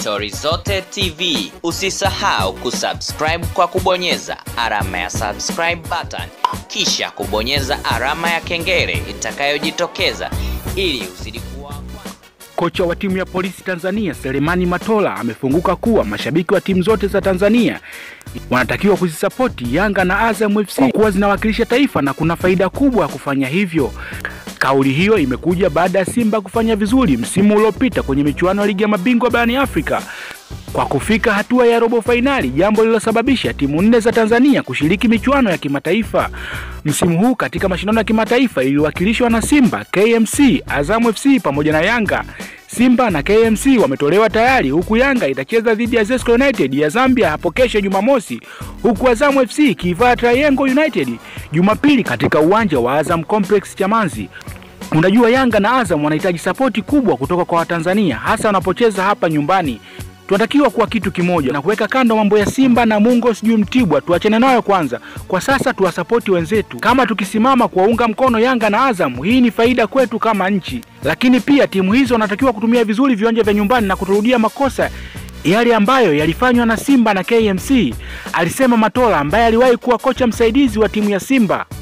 Stori Zote TV. Usisahau kusubscribe kwa kubonyeza alama ya subscribe button, kisha kubonyeza alama ya kengele itakayojitokeza ili uzidi kuwa Kocha wa timu ya polisi Tanzania Selemani Matola amefunguka kuwa mashabiki wa timu zote za Tanzania wanatakiwa kuzisapoti Yanga na Azam FC kwa kuwa zinawakilisha taifa na kuna faida kubwa ya kufanya hivyo. Kauli hiyo imekuja baada ya Simba kufanya vizuri msimu uliopita kwenye michuano ya ligi ya mabingwa barani Afrika kwa kufika hatua ya robo fainali, jambo lililosababisha timu nne za Tanzania kushiriki michuano ya kimataifa msimu huu. Katika mashindano ya kimataifa iliwakilishwa na Simba, KMC, Azam FC pamoja na Yanga. Simba na KMC wametolewa tayari, huku Yanga itacheza dhidi ya Zesco United ya Zambia hapo kesho Jumamosi, huku Azam FC ikivaa Triangle United Jumapili katika uwanja wa Azam Complex Chamazi. Unajua, Yanga na Azam wanahitaji sapoti kubwa kutoka kwa Watanzania, hasa wanapocheza hapa nyumbani. Tunatakiwa kuwa kitu kimoja na kuweka kando mambo ya Simba na Mungo sijui Mtibwa, tuachane nayo kwanza. Kwa sasa tuwasapoti wenzetu, kama tukisimama kuwaunga mkono Yanga na Azam, hii ni faida kwetu kama nchi. Lakini pia timu hizo wanatakiwa kutumia vizuri viwanja vya nyumbani na kuturudia makosa yale ambayo yalifanywa na Simba na KMC, alisema Matola ambaye aliwahi kuwa kocha msaidizi wa timu ya Simba.